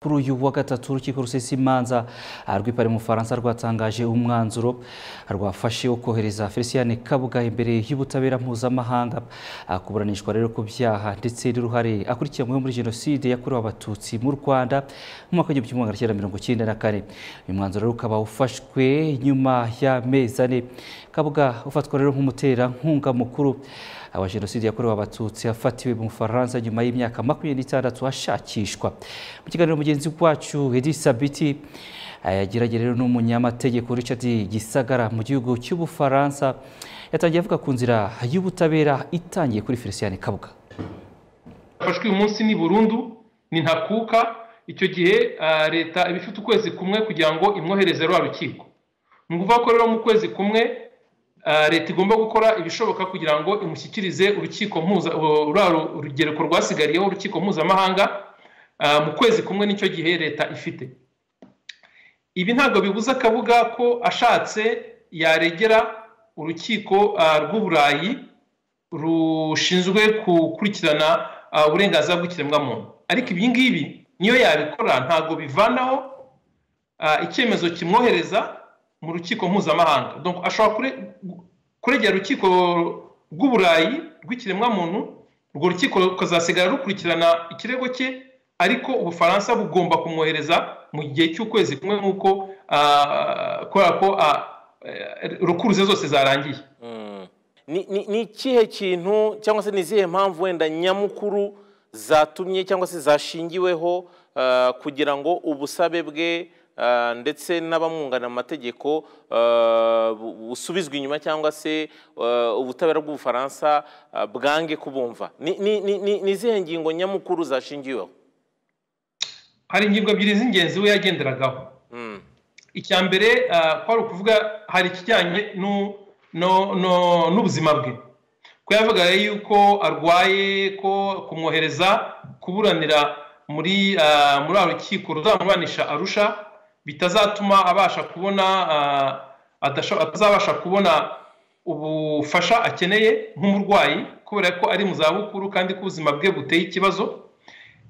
kuri uyu wa gatatu urukiko rusesa imanza rw'ipari mu bufaransa rwatangaje umwanzuro rwafashe wo kohereza felicien kabuga imbere y'ubutabera mpuzamahanga akuburanishwa rero ku byaha ndetse n'uruhare akurikiranweho muri jenoside yakorewe abatutsi mu rwanda mu mwaka w'igihumbi kimwe magana cyenda mirongo icyenda na kane uyu mwanzuro rero ukaba ufashwe nyuma y'amezi ane kabuga ufatwa rero nk'umuterankunga mukuru wa jenoside yakorewe abatutsi yafatiwe mu bufaransa nyuma y'imyaka makumyabiri n'itandatu ashakishwa mu kiganiro mugenzi wacu edi sabiti yagerageje rero n'umunyamategeko Richard Gisagara mu gihugu cy'ubufaransa yatangiye avuga ku nzira y'ubutabera itangiye kuri felicien kabuga yafashwe uyu munsi ni burundu ni ntakuka icyo gihe leta iba ifite ukwezi kumwe kugira ngo imwohereze rwa rukiko ni ukuvuga ko rero mu kwezi kumwe leta igomba gukora ibishoboka kugira ngo imushyikirize urukiko mpuza rugereko rwasigariyeho urukiko mpuzamahanga mu kwezi kumwe n'icyo gihe leta ifite ibi ntabwo bibuza akabuga ko ashatse yaregera urukiko rw'uburayi rushinzwe gukurikirana uburenganzira bw'ikiremwamuntu ariko ibi ngibi niyo yabikora ntabwo bivanaho icyemezo kimwohereza mu rukiko mpuzamahanga ashobora kuregera urukiko rw'uburayi rw'ikiremwamuntu urwo rukiko rukazasigara rukurikirana ikirego cye ariko ubufaransa bugomba kumwohereza mu gihe cy'ukwezi kumwe nk'uko kubera ko rukuruze zose zarangiye ni ikihe kintu cyangwa se ni izihe mpamvu wenda nyamukuru zatumye cyangwa se zashingiweho kugira ngo ubusabe bwe ndetse n'abamwunganira mu mategeko busubizwa inyuma cyangwa se ubutabera bw'ubufaransa bwange kubumva ni izihe ngingo nyamukuru zashingiweho hari ingingo ebyiri z'ingenzi we yagenderagaho icya mbere ko ari ukuvuga hari ikijyanye n'ubuzima bwe ko yavuga yuko arwaye ko kumwohereza kuburanira muri muri rukiko ruzamuburanisha arusha bitazatuma abasha kubona atazabasha kubona ubufasha akeneye nk'umurwayi kubera ko ari mu zabukuru kandi ko ubuzima bwe buteye ikibazo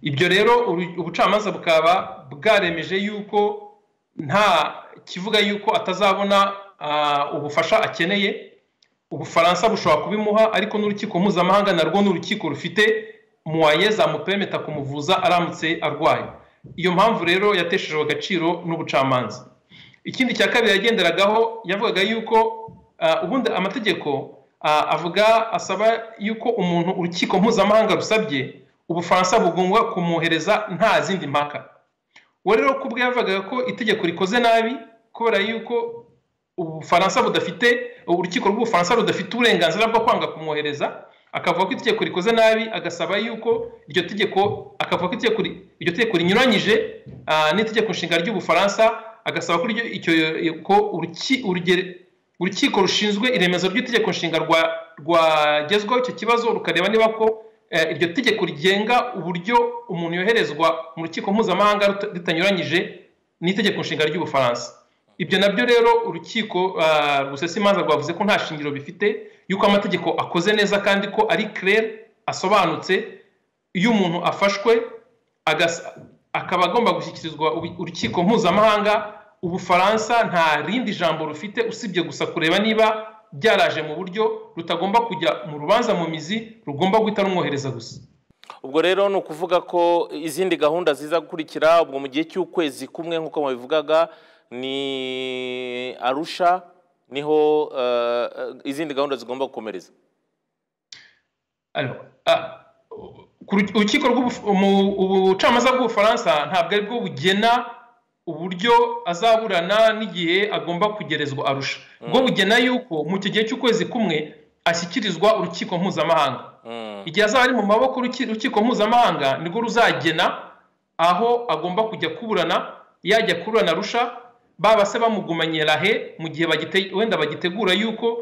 ibyo rero ubucamanza bukaba bwaremeje yuko nta kivuga yuko atazabona ubufasha akeneye ubufaransa bushobora kubimuha ariko n'urukiko mpuzamahanga narwo ni urukiko rufite muwaye zamupemeta kumuvuza aramutse arwaye iyo mpamvu rero yateshejwe agaciro n'ubucamanza ikindi cya kabiri yagenderagaho yavugaga yuko ubundi amategeko avuga asaba yuko umuntu urukiko mpuzamahanga rusabye ubufaransa bugomba kumwohereza nta zindi mpaka we rero kubwe yavugaga ko itegeko rikoze nabi kubera yuko ubufaransa budafite urukiko rw'ubufaransa rudafite uburenganzira bwo kwanga kumwohereza akavuga ko itegeko rikoze nabi agasaba yuko iryo tegeko akavuga ko iryo tegeko rinyuranyije n'itegeko nshinga ry'ubufaransa agasaba ko urukiko rushinzwe iremezo ry'itegeko nshinga rwagezwaho icyo kibazo rukareba niba ko iryo tegeko rigenga uburyo umuntu yoherezwa mu rukiko mpuzamahanga ritanyuranyije n'itegeko nshinga ry'ubufaransa ibyo nabyo rero urukiko rusesa imanza rwavuze ko nta shingiro bifite yuko amategeko akoze neza kandi ko ari kirere asobanutse iyo umuntu afashwe akaba agomba gushyikirizwa urukiko mpuzamahanga ubufaransa nta rindi jambo rufite usibye gusa kureba niba byaraje mu buryo rutagomba kujya mu rubanza mu mizi rugomba guhita rumwohereza gusa ubwo rero ni ukuvuga ko izindi gahunda ziza gukurikira ubwo mu gihe cy'ukwezi kumwe nk'uko babivugaga ni arusha niho izindi gahunda zigomba gukomereza urukiko ubucamanza bw'ubufaransa ntabwo aribwo bugena uburyo azaburana n'igihe agomba kugerezwa arusha bwo bugena yuko mu gihe cy'ukwezi kumwe ashyikirizwa urukiko mpuzamahanga igihe azaba ari mu maboko urukiko mpuzamahanga nibwo ruzagena aho agomba kujya kuburana yajya kuburana arusha baba se bamugumanye rahe mu gihe wenda bagitegura yuko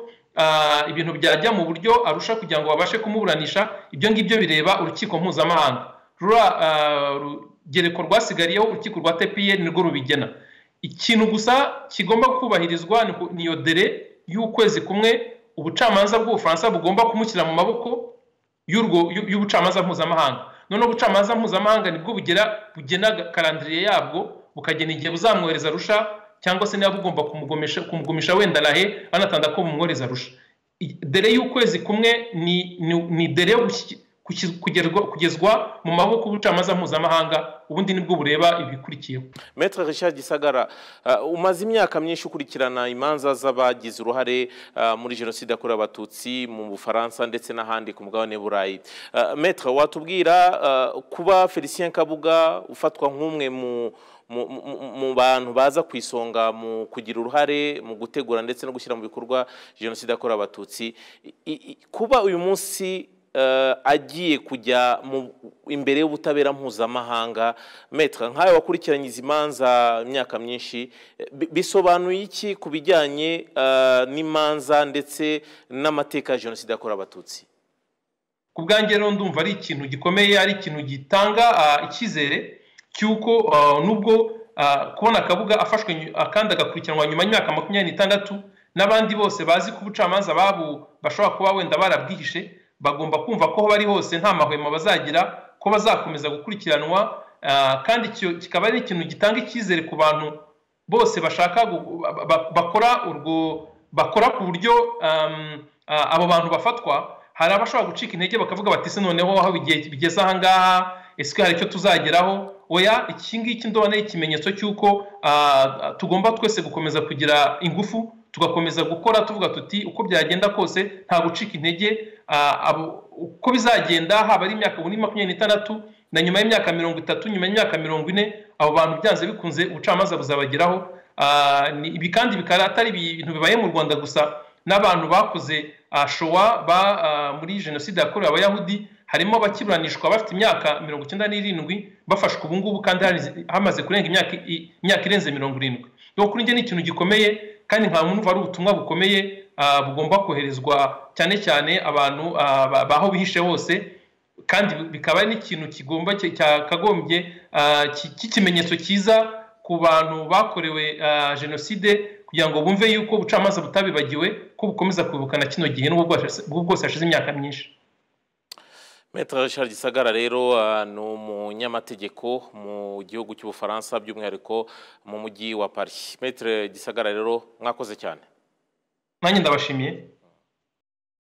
ibintu byajya mu buryo arusha kugira ngo babashe kumuburanisha ibyo ngibyo bireba urukiko mpuzamahanga rugereko rwasigariyeho urukiko rwa tpr nirwo rubigena ikintu gusa kigomba kubahirizwa ni iyo dere y'ukwezi kumwe ubucamanza bw'ubufaransa bugomba kumushyira mu maboko y'ubucamanza mpuzamahanga noneho ubucamanza mpuzamahanga nibwo bugera bugena karandiriye yabwo bukagena igihe buzamwohereza rusha cyangwa se niba bugomba kumugumisha kumugumisha wenda rahe banatanda ko bumwohereza rusha dere y'ukwezi kumwe ni ni dere yo kugezwa mu maboko y'ubucamanza mpuzamahanga ubundi nibwo bureba ibikurikiyeho Maître Richard Gisagara uh, umaze imyaka myinshi ukurikirana imanza z'abagize uruhare uh, muri jenoside yakorewe abatutsi mu Bufaransa ndetse n'ahandi ku mugabane burayi uh, Maître watubwira uh, kuba Felicien Kabuga ufatwa nk'umwe mu mu bantu baza ku isonga mu kugira uruhare mu gutegura ndetse no gushyira mu bikorwa jenoside yakorewe abatutsi kuba uyu munsi agiye kujya imbere y'ubutabera mpuzamahanga metra nk'ayo wakurikiranye izi manza imyaka myinshi bisobanuye iki ku bijyanye n'imanza ndetse n'amateka ya jenoside yakorewe abatutsi ku bwanjye rero ndumva ari ikintu gikomeye ari ikintu gitanga icyizere cy'uko nubwo kubona akabuga afashwe kandi agakurikiranwa nyuma y'imyaka makumyabiri n'itandatu n'abandi bose bazi ko ubucamanza babo bashobora kuba wenda barabwihishe bagomba kumva ko aho bari hose nta mahwemo bazagira ko bazakomeza gukurikiranwa kandi kikaba ari ikintu gitanga icyizere ku bantu bose bashaka bakora urwo bakora ku buryo abo bantu bafatwa hari abashobora gucika intege bakavuga bati se noneho aho bigeze ahangaha ese hari icyo tuzageraho oya iki ngiki ndobona ikimenyetso cy'uko tugomba twese gukomeza kugira ingufu tugakomeza gukora tuvuga tuti uko byagenda kose nta gucika intege uko bizagenda haba ari imyaka ubu ni makumyabiri n'itandatu na nyuma y'imyaka mirongo itatu nyuma y'imyaka mirongo ine abo bantu byanze bikunze ubucamanza buzabageraho ibi kandi bikaba atari ibintu bibaye mu rwanda gusa n'abantu bakoze showa muri jenoside yakorewe abayahudi harimo abakiburanishwa bafite imyaka mirongo icyenda n'irindwi bafashwe ubu ngubu kandi hamaze kurenga imyaka irenze mirongo irindwi kuri njye ni ikintu gikomeye kandi nta muntu ari ubutumwa bukomeye bugomba koherezwa cyane cyane abantu baho bihishe hose kandi bikaba ari n'ikintu kigomba cyakagombye cy'ikimenyetso cyiza ku bantu bakorewe jenoside kugira ngo bumve yuko ubucamanza butabibagiwe ko bukomeza kwibukana kino gihe n'ubwo bwose hashize imyaka myinshi Maître Richard Gisagara rero ni umunyamategeko mu gihugu cy'ubufaransa by'umwihariko mu mujyi wa Paris. Maître Gisagara rero mwakoze cyane nanjye ndabashimiye